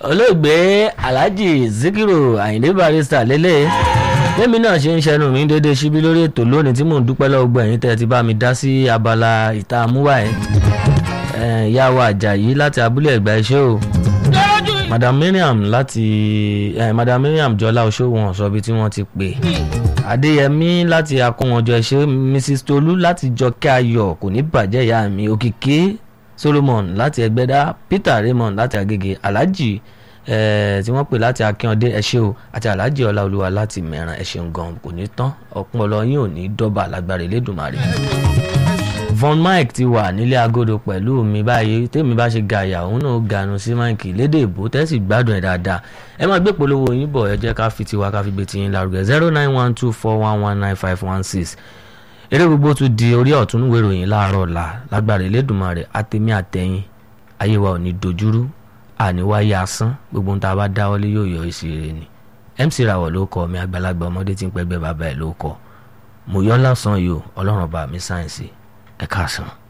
olóògbé alhaji zikiru ayinde barrister lélẹ̀ lẹ́mi náà ṣe ń ṣẹnu mi dédé síbí lórí ètò lónìí tí mò ń dúpẹ́ lọ́wọ́ gbọ́ ẹ̀yin tẹ́ ẹ ti bá mi dá sí abala ìta amúwà ẹ̀ ìyá wa àjàyí láti abúlé ẹ̀gbá iṣẹ́ o madam miriam láti eh, madam miriam jọlá oṣòwò sọ ibi tí wọ́n ti pè adéyẹmí láti akówọnjọ ẹṣẹ mrs tolú láti jọkẹ́ ayọ̀ kò ní bàjẹ́ ìyá mi òkìkí solomon láti ẹgbẹ́dá peter raymond láti agége alhaji eh, tí wọ́n pè láti akínọdé ẹṣẹ o àti alhaji ọláolúwa láti mẹ́ràn ẹṣẹ gan kò ní tán ọpọlọ yín ò ní dọ́bà lágbára elédùnmarè von mike ti wà nílé agodo pẹ̀lú mi báyìí tèmi bá ṣe gàyà òun náà ganu sí mike lédè ìbò tẹ́sí gbádùn ẹ̀ dáadáa ẹ máa gbé polówó yín bọ̀ ẹ jẹ́ ká fi tiwa ká fi gbé tiyín lárugẹ zero nine one two four one one nine five one six eré gbogbo tún di orí ọ̀tún ìwé ìròyìn láàárọ̀ ọ̀la lágbára Elédùmarè àtẹ̀mí àtẹ̀yìn ayé wa ò ní dojúrú àníwáyé asán gbogbo ohun tá a bá dáwọ́lé yóò yọ èsì rẹ̀ ni MC Rawọ ló kọ mi àgbàlagbà ọmọdé tí ń pẹ́gbẹ́ bàbá ẹ̀ ló kọ mo yọ́ lásán yìí o ọlọ́run bá mi sáyẹ̀nsì ẹ káàsán.